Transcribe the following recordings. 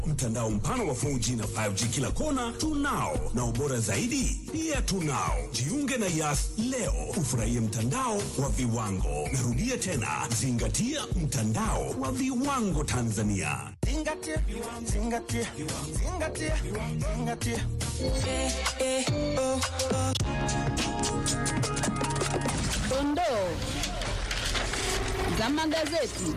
Mtandao mpana wa 4G na 5G kila kona tunao, na ubora zaidi pia tunao. Jiunge na Yas leo ufurahie mtandao wa viwango. Narudia tena, zingatia mtandao wa viwango Tanzania. Zingatia, zingatia, zingatia, zingatia. Eh, eh, oh, oh. Dondoo za magazeti.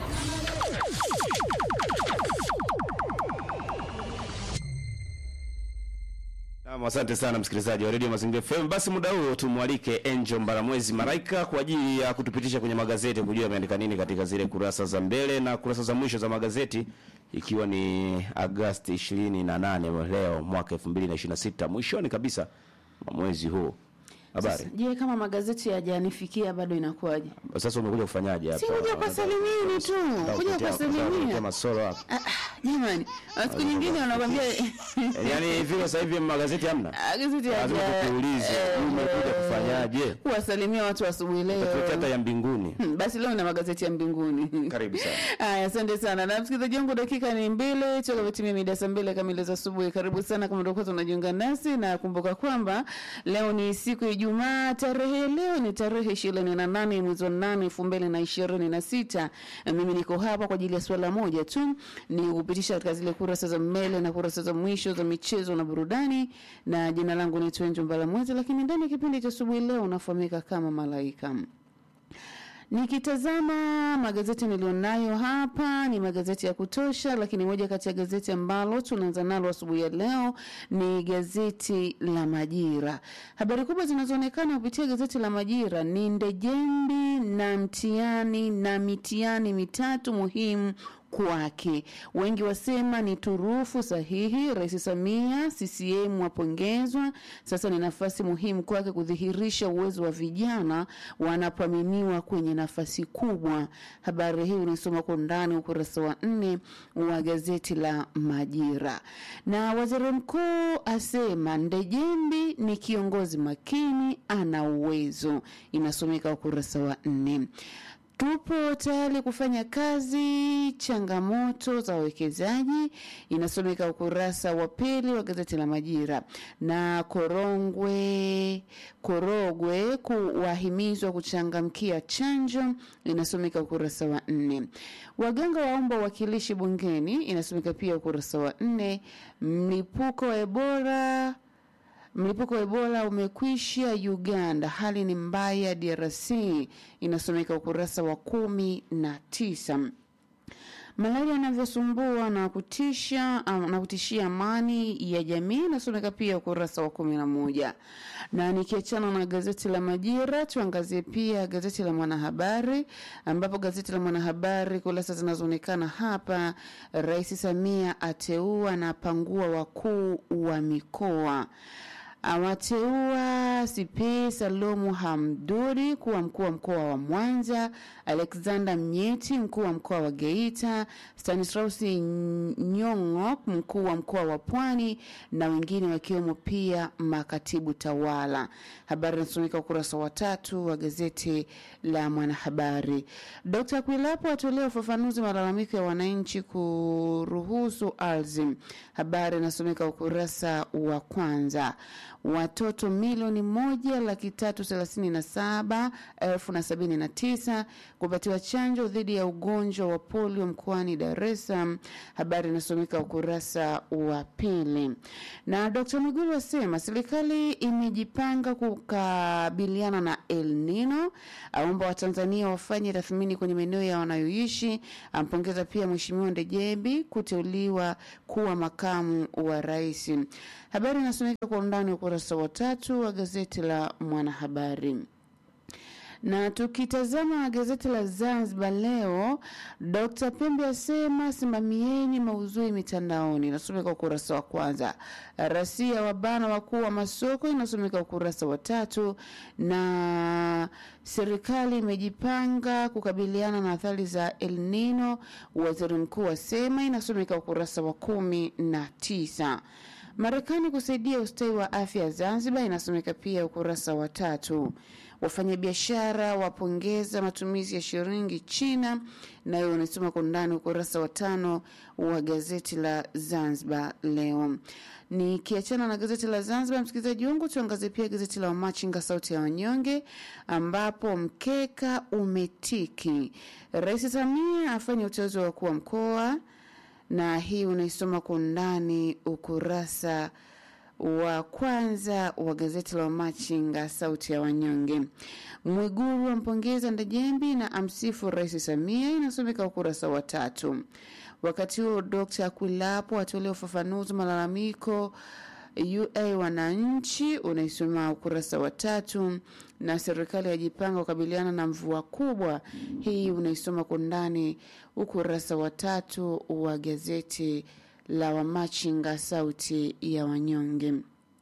Naam, asante sana msikilizaji wa Radio Mazingira FM. Basi muda huo tumwalike Angel Mbaramwezi Maraika kwa ajili ya kutupitisha kwenye magazeti kujua ameandika nini katika zile kurasa za mbele na kurasa za mwisho za magazeti ikiwa ni Agosti 28 leo mwaka 2026 mwishoni kabisa mwa mwezi huu. Habari. Je, kama magazeti hayajanifikia bado inakuwaje? Sasa umekuja kufanyaje hapa? Si kuja kwa salimini tu, kuja kwa salimini. Masoro hapa. Ah, ah, Jamani, na siku nyingine wanakwambia Yaani vile sasa hivi magazeti hamna. Ah, gazeti Lazima haja- tukuulize eh, umekuja kufanyaje? kuwasalimia watu asubuhi Tukuletea hata leo. ya mbinguni. Hmm, Basi leo na magazeti ya mbinguni. Karibu sana. Haya, asante sana. Na msikilizaji wangu, dakika ni mbili toka vitimia mida saa mbili kamili za asubuhi. Karibu sana kama ndio kwanza unajiunga nasi, na kumbuka kwamba leo ni siku ya Ijumaa. Tarehe leo ni tarehe ishirini na nane mwezi wa nane elfu mbili na ishirini na sita. Na Mimi niko hapa kwa ajili ya swala moja tu, ni kupitisha katika zile kurasa za mbele na kurasa za mwisho za michezo na burudani, na jina langu ni Twenjo Mbalamwezi, lakini ndani ya kipindi cha asubuhi leo unafahamika kama Malaika. Nikitazama magazeti nilionayo hapa ni magazeti ya kutosha, lakini moja kati ya gazeti ambalo tunaanza nalo asubuhi ya leo ni gazeti la Majira. Habari kubwa zinazoonekana kupitia gazeti la Majira ni Ndejembi na mtihani na mitihani mitatu muhimu kwake. Wengi wasema ni turufu sahihi. Rais Samia CCM wapongezwa. Sasa ni nafasi muhimu kwake kudhihirisha uwezo wa vijana wanapoaminiwa kwenye nafasi kubwa. Habari hii unaisoma kwa undani ukurasa wa nne wa gazeti la Majira. Na waziri mkuu asema Ndejembi ni kiongozi makini, ana uwezo, inasomeka ukurasa wa nne. Tupo tayari kufanya kazi changamoto za wawekezaji, inasomeka ukurasa wa pili wa gazeti la Majira. Na Korongwe Korogwe kuwahimizwa kuchangamkia chanjo, inasomeka ukurasa wa nne. Waganga waomba uwakilishi bungeni, inasomeka pia ukurasa wa nne. Mlipuko wa Ebola Mlipuko wa Ebola umekwisha Uganda, hali ni mbaya DRC, inasomeka ukurasa wa kumi na tisa. Malaria inavyosumbua na kutisha um, na kutishia amani ya jamii inasomeka pia ukurasa wa kumi na moja. Na nikiachana na gazeti la Majira, tuangazie pia gazeti la Mwanahabari, ambapo gazeti la Mwanahabari kurasa zinazoonekana hapa, Rais Samia ateua na apangua wakuu wa mikoa awateua CP Salomu Hamduri kuwa mkuu wa mkoa wa Mwanza, Alexander Mnyeti mkuu wa mkoa wa Geita, Stanislaus Nyong'o mkuu wa mkoa wa Pwani na wengine wakiwemo pia makatibu tawala. Habari inasomeka ukurasa wa tatu wa gazeti la Mwanahabari. Dr. Kwilapo atolea ufafanuzi malalamiko ya wananchi kuruhusu ardhi. Habari inasomeka ukurasa wa kwanza watoto milioni moja laki tatu thelathini na saba elfu na sabini na tisa kupatiwa chanjo dhidi ya ugonjwa wa polio mkoani Dar es Salaam. Habari inasomeka ukurasa wa pili. Na Dr. Mwigulu asema serikali imejipanga kukabiliana na El Nino, aomba Watanzania wafanye tathmini kwenye maeneo ya wanayoishi. Ampongeza pia Mheshimiwa Ndejembi kuteuliwa kuwa makamu wa rais. Habari inasomeka kwa undani ukurasa wa tatu wa gazeti la Mwanahabari. Na tukitazama gazeti la Zanzibar leo, Dr. Pembe asema simamieni maudhui mitandaoni, inasomeka ukurasa wa kwanza. Rasia wabana wakuu wa masoko, inasomeka ukurasa wa tatu. Na serikali imejipanga kukabiliana na athari za El Nino, waziri mkuu asema, inasomeka ukurasa wa kumi na tisa. Marekani kusaidia ustawi wa afya ya Zanzibar, inasomeka pia ukurasa wa tatu. Wafanyabiashara wapongeza matumizi ya shilingi China, nayo unasoma kwa undani ukurasa wa tano wa gazeti la Zanzibar Leo. Nikiachana na gazeti la Zanzibar, msikilizaji wangu, tuangazie pia gazeti la Wamachinga sauti ya wanyonge, ambapo mkeka umetiki. Rais Samia afanya uteuzi wa wakuu wa mkoa, na hii unaisoma kwa undani ukurasa wa kwanza wa gazeti la Wamachinga sauti ya wanyonge. Mwiguru ampongeza Ndejembi na amsifu Rais Samia, inasomeka ukurasa wa tatu. Wakati huo Dr. Akwilapo atolea ufafanuzi malalamiko UA wananchi, unaisoma ukurasa wa tatu. Na serikali yajipanga kukabiliana na mvua kubwa, hii unaisoma kwa ndani ukurasa wa tatu wa gazeti la Wamachinga sauti ya wanyonge.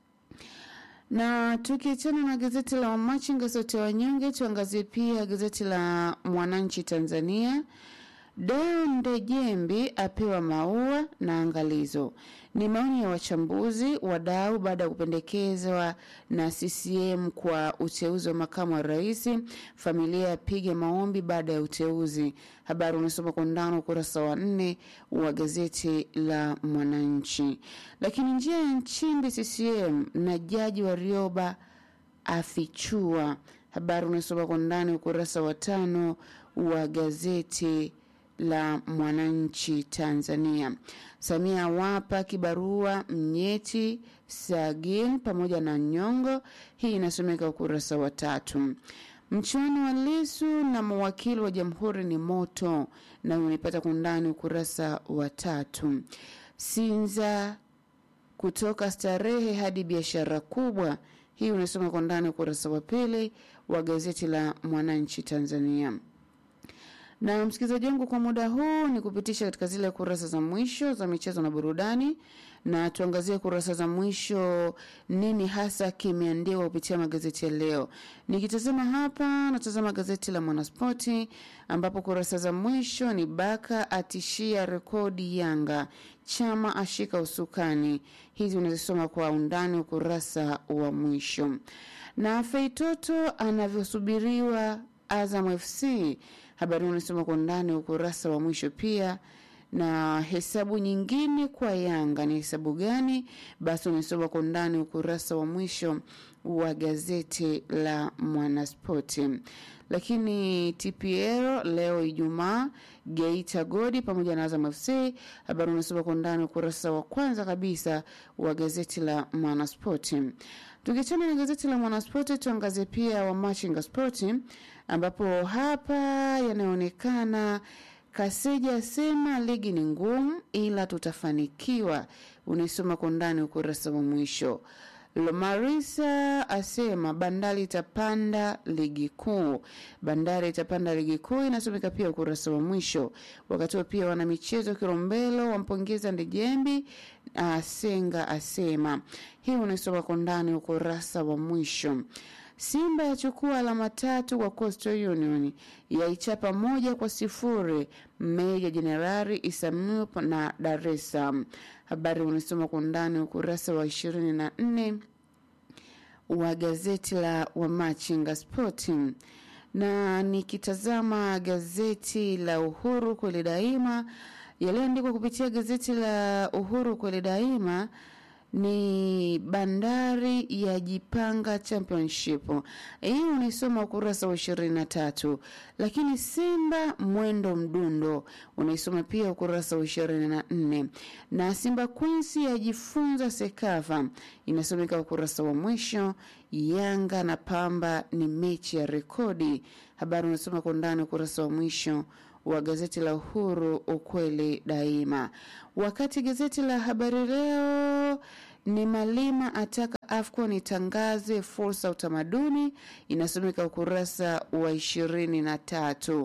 Na tukiachana na gazeti la Wamachinga sauti ya wanyonge, tuangazie pia gazeti la Mwananchi Tanzania. Deo Ndejembi apewa maua na angalizo. Ni maoni ya wachambuzi wadau baada ya kupendekezwa na CCM kwa uteuzi wa makamu wa rais. Familia yapige maombi baada ya uteuzi. Habari unasoma kwa undani ukurasa wa nne wa gazeti la Mwananchi. Lakini njia ya Nchimbi CCM na jaji wa Rioba afichua. Habari unasoma kwa undani ukurasa wa tano wa gazeti la Mwananchi Tanzania. Samia awapa kibarua Mnyeti, Sagin pamoja na Nyongo. Hii inasomeka ukurasa wa tatu. Mchuano wa Lisu na mawakili wa jamhuri ni moto, na unaipata kundani ukurasa wa tatu. Sinza kutoka starehe hadi biashara kubwa, hii unasoma kwa ndani ukurasa wa pili wa gazeti la Mwananchi Tanzania na msikilizaji wangu, kwa muda huu ni kupitisha katika zile kurasa za mwisho za michezo na burudani, na tuangazie kurasa za mwisho, nini hasa kimeandikwa kupitia magazeti ya leo. Nikitazama hapa, natazama gazeti la Mwanaspoti ambapo kurasa za mwisho ni Baka atishia rekodi Yanga, Chama ashika usukani. Hizi unazisoma kwa undani ukurasa wa mwisho, na Feitoto anavyosubiriwa Azam FC habari unasoma kwa undani ukurasa wa mwisho pia na hesabu nyingine kwa Yanga ni hesabu gani? Basi unasoma kwa undani ukurasa wa mwisho wa gazeti la Mwanaspoti. Lakini TPL leo Ijumaa, Geita Godi pamoja na Azam FC, habari unasoma kwa undani ukurasa wa kwanza kabisa wa gazeti la Mwanaspoti. Tukiachana na gazeti la Mwanaspoti, tuangazie pia wa Machinga Spoti ambapo hapa yanaonekana Kaseja asema ligi ni ngumu ila tutafanikiwa. Unaisoma kwa ndani ukurasa wa mwisho. Lomarisa asema Bandari itapanda ligi kuu. Bandari itapanda ligi kuu inasomeka pia ukurasa wa mwisho. Wakati huo pia wana michezo Kilombero wampongeza Ndejembi. Asenga asema hii unaisoma kwa ndani ukurasa wa mwisho. Simba yachukua alama tatu kwa Coastal Union, yaichapa moja kwa sifuri Meja Jenerali Isamu na Dar es Salaam. Habari unasoma kwa undani ukurasa wa ishirini na nne wa gazeti la Wamachinga Sporting, na nikitazama gazeti la Uhuru kweli daima, yaliyoandikwa kupitia gazeti la Uhuru kweli daima ni Bandari ya jipanga championship. Hii unaisoma ukurasa wa ishirini na tatu. Lakini Simba mwendo mdundo unaisoma pia ukurasa wa ishirini na nne na Simba Queens yajifunza Sekafa inasomeka ukurasa wa mwisho. Yanga na Pamba ni mechi ya rekodi, habari unasoma kwa undani ukurasa wa mwisho wa gazeti la Uhuru ukweli daima. Wakati gazeti la Habari Leo ni Malima ataka AFCON itangaze fursa utamaduni, inasomeka ukurasa wa ishirini na tatu.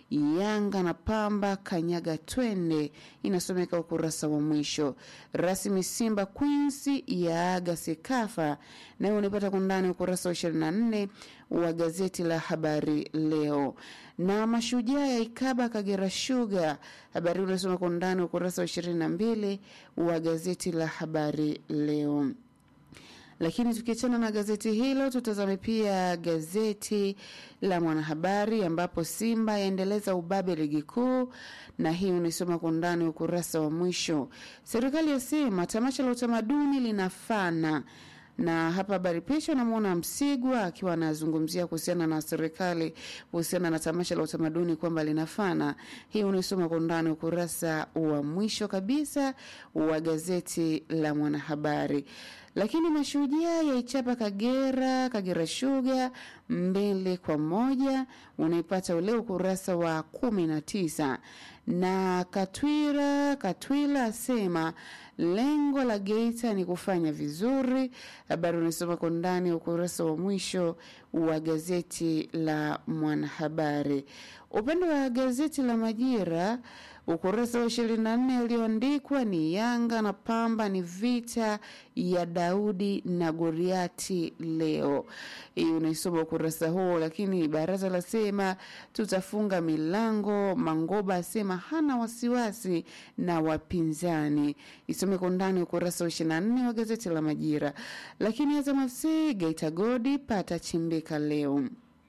Yanga na Pamba kanyaga twende, inasomeka ukurasa wa mwisho. Rasmi Simba Queens yaaga Sekafa, nayo unipata kundani ukurasa wa 24 wa gazeti la Habari Leo. Na mashujaa ya ikaba Kagera Sugar, habari unasoma kwa undani ukurasa wa 22 wa gazeti la Habari Leo. Lakini tukiachana na gazeti hilo, tutazame pia gazeti la Mwanahabari ambapo Simba yaendeleza ubabe ligi kuu, na hii unaisoma kwa undani ukurasa wa mwisho. Serikali yasema tamasha la utamaduni linafana na hapa habari picha unamwona Msigwa akiwa anazungumzia kuhusiana na serikali kuhusiana na tamasha la utamaduni kwamba linafana. Hii unaisoma kwa undani ukurasa wa mwisho kabisa wa gazeti la Mwanahabari. Lakini mashujaa yaichapa Kagera, Kagera Sugar mbili kwa moja, unaipata ule ukurasa wa kumi na tisa na Katwira Katwila asema lengo la Geita ni kufanya vizuri. Habari unasoma kwa ndani ukurasa wa mwisho wa gazeti la Mwanahabari. Upande wa gazeti la Majira ukurasa wa ishirini na nne ulioandikwa ni Yanga na Pamba ni vita ya Daudi na Goliati leo. Hii unaisoma ukurasa huo, lakini baraza lasema tutafunga milango. Mangoba asema hana wasiwasi na wapinzani. Isome kwa undani ukurasa wa ishirini na nne wa gazeti la Majira. Lakini Azam FC Geita Godi pata chimbika leo.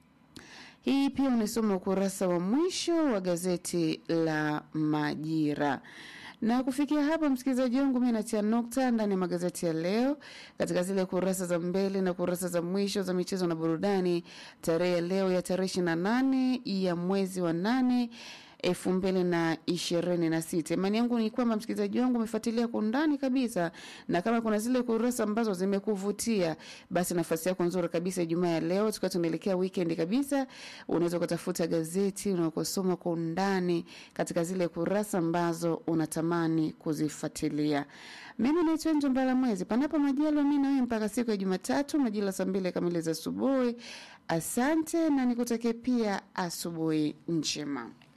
Hii pia unasoma ukurasa wa mwisho wa gazeti la Majira. Na kufikia hapa, msikilizaji wangu, mi natia nukta ndani ya magazeti ya leo katika zile kurasa za mbele na kurasa za mwisho za michezo na burudani, tarehe ya leo ya tarehe ishirini na nane ya mwezi wa nane elfu mbili na ishirini na sita. Imani yangu ni kwamba msikilizaji wangu umefuatilia kwa undani kabisa, na kama kuna zile kurasa ambazo zimekuvutia, basi nafasi yako nzuri kabisa Ijumaa ya leo, tukiwa tunaelekea weekend kabisa, unaweza ukatafuta gazeti unakosoma kwa undani katika zile kurasa ambazo unatamani kuzifuatilia. Mimi naitwa Njo Mbala Mwezi, panapo majaliwa mi nawe mpaka siku ya Jumatatu majira saa mbili kamili za asubuhi. Asante na nikutakie pia asubuhi njema.